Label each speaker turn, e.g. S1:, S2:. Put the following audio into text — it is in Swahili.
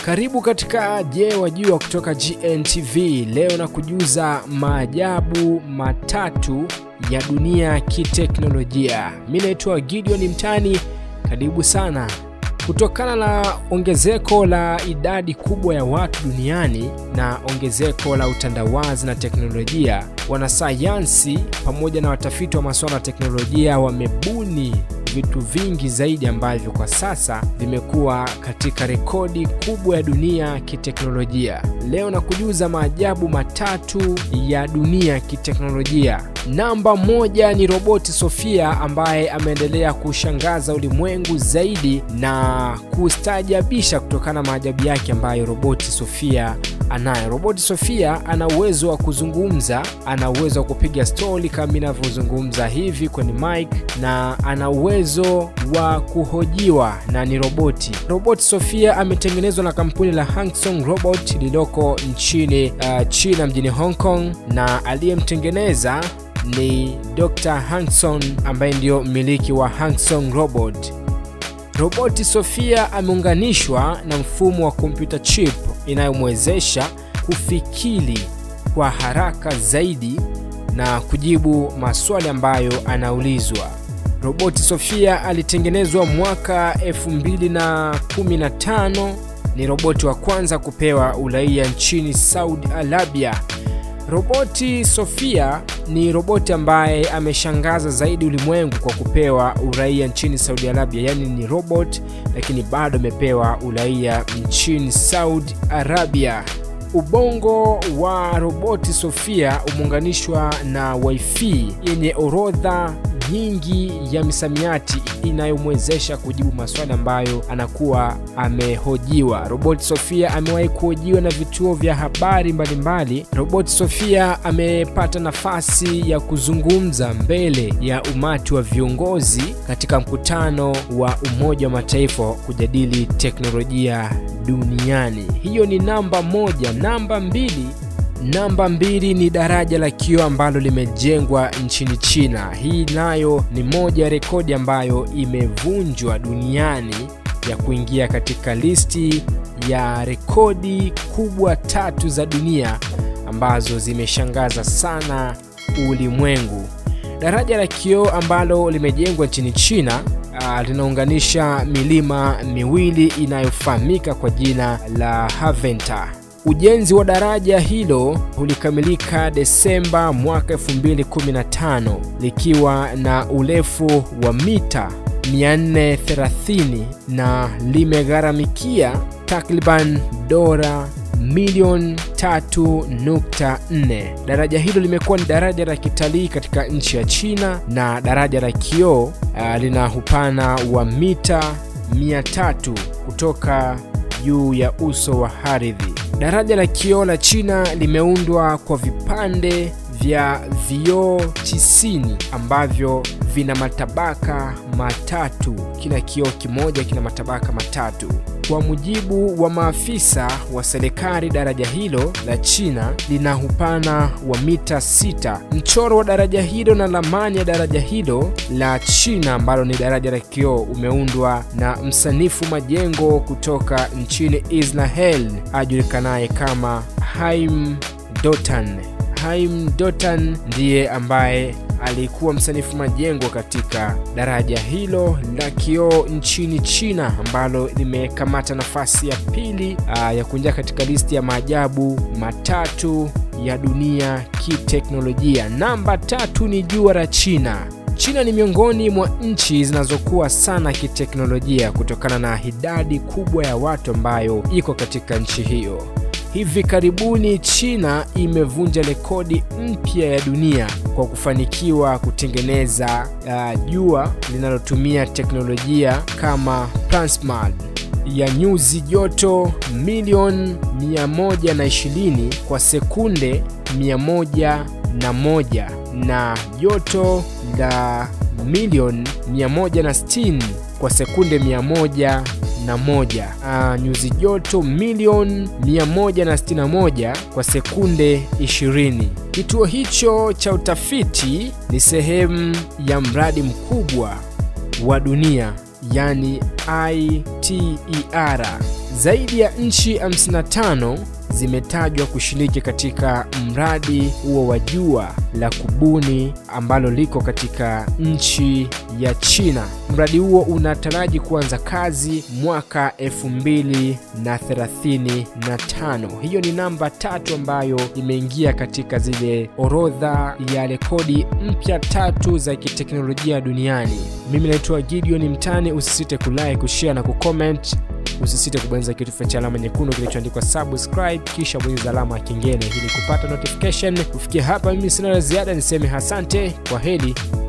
S1: Karibu katika Je Wajua kutoka GNTV. Leo na kujuza maajabu matatu ya dunia kiteknolojia. Mi naitwa Gideon Mtani, karibu sana. Kutokana na ongezeko la idadi kubwa ya watu duniani na ongezeko la utandawazi na teknolojia, wanasayansi pamoja na watafiti wa masuala ya teknolojia wamebuni vitu vingi zaidi ambavyo kwa sasa vimekuwa katika rekodi kubwa ya dunia kiteknolojia. Leo na kujuza maajabu matatu ya dunia kiteknolojia. Namba moja ni roboti Sofia ambaye ameendelea kushangaza ulimwengu zaidi na kustaajabisha kutokana na maajabu yake ambayo roboti Sofia anayo. Roboti Sofia ana uwezo wa kuzungumza, ana uwezo wa kupiga stori kama inavyozungumza hivi kwenye mic, na ana uwezo wa kuhojiwa na ni roboti. Roboti Sofia ametengenezwa na kampuni la Hangsong Robot lililoko nchini uh, China mjini Hong Kong, na aliyemtengeneza ni Dr. Hangson ambaye ndiyo mmiliki wa Hangsong Robot. Roboti Sofia ameunganishwa na mfumo wa kompyuta chip inayomwezesha kufikiri kwa haraka zaidi na kujibu maswali ambayo anaulizwa. Roboti Sofia alitengenezwa mwaka 2015. Ni roboti wa kwanza kupewa uraia nchini Saudi Arabia. Roboti Sofia ni roboti ambaye ameshangaza zaidi ulimwengu kwa kupewa uraia nchini Saudi Arabia, yaani ni robot lakini bado amepewa uraia nchini Saudi Arabia. Ubongo wa roboti Sofia umeunganishwa na wifi yenye orodha nyingi ya misamiati inayomwezesha kujibu maswali ambayo anakuwa amehojiwa. Roboti Sofia amewahi kuhojiwa na vituo vya habari mbalimbali. Roboti Sofia amepata nafasi ya kuzungumza mbele ya umati wa viongozi katika mkutano wa Umoja wa Mataifa kujadili teknolojia duniani. Hiyo ni namba moja. Namba mbili Namba mbili ni daraja la kioo ambalo limejengwa nchini China. Hii nayo ni moja ya rekodi ambayo imevunjwa duniani ya kuingia katika listi ya rekodi kubwa tatu za dunia ambazo zimeshangaza sana ulimwengu. Daraja la kioo ambalo limejengwa nchini China uh, linaunganisha milima miwili inayofahamika kwa jina la Haventa. Ujenzi wa daraja hilo ulikamilika Desemba mwaka 2015 likiwa na urefu wa mita 430 na limegharamikia takriban dola milioni 3.4. Daraja hilo limekuwa ni daraja la kitalii katika nchi ya China na daraja la kioo uh, lina upana wa mita 300 kutoka juu ya uso wa ardhi. Daraja la kioo la China limeundwa kwa vipande vya vioo tisini ambavyo vina matabaka matatu. Kila kioo kimoja kina matabaka matatu. Kwa mujibu wa maafisa wa serikali, daraja hilo la China lina upana wa mita sita. Mchoro wa daraja hilo na ramani ya daraja hilo la China ambalo ni daraja la kioo umeundwa na msanifu majengo kutoka nchini Israel ajulikanaye kama Haim Dotan. Haim Dotan ndiye ambaye alikuwa msanifu majengo katika daraja hilo la kioo nchini China ambalo limekamata nafasi ya pili aa, ya kuingia katika listi ya maajabu matatu ya dunia kiteknolojia. Namba tatu ni jua la China. China ni miongoni mwa nchi zinazokuwa sana kiteknolojia kutokana na idadi kubwa ya watu ambayo iko katika nchi hiyo. Hivi karibuni China imevunja rekodi mpya ya dunia kwa kufanikiwa kutengeneza uh, jua linalotumia teknolojia kama plasma ya nyuzi joto milioni 120 kwa sekunde 101 na joto la milioni 160 kwa sekunde 100 na moja. Uh, nyuzi joto milioni 161 kwa sekunde 20. Kituo hicho cha utafiti ni sehemu ya mradi mkubwa wa dunia yani ITER Zaidi ya nchi 55 zimetajwa kushiriki katika mradi huo wa jua la kubuni ambalo liko katika nchi ya China. Mradi huo unataraji kuanza kazi mwaka 2035. Hiyo ni namba tatu ambayo imeingia katika zile orodha ya rekodi mpya tatu za kiteknolojia duniani. Mimi naitwa Gideon Mtani, usisite kulike, kushare na kucomment. Usisite kubonyeza kitufe cha alama nyekundu kilichoandikwa subscribe, kisha bonyeza alama ya kengele ili kupata notification. Kufikia hapa, mimi sina la ziada, niseme asante, kwa heri.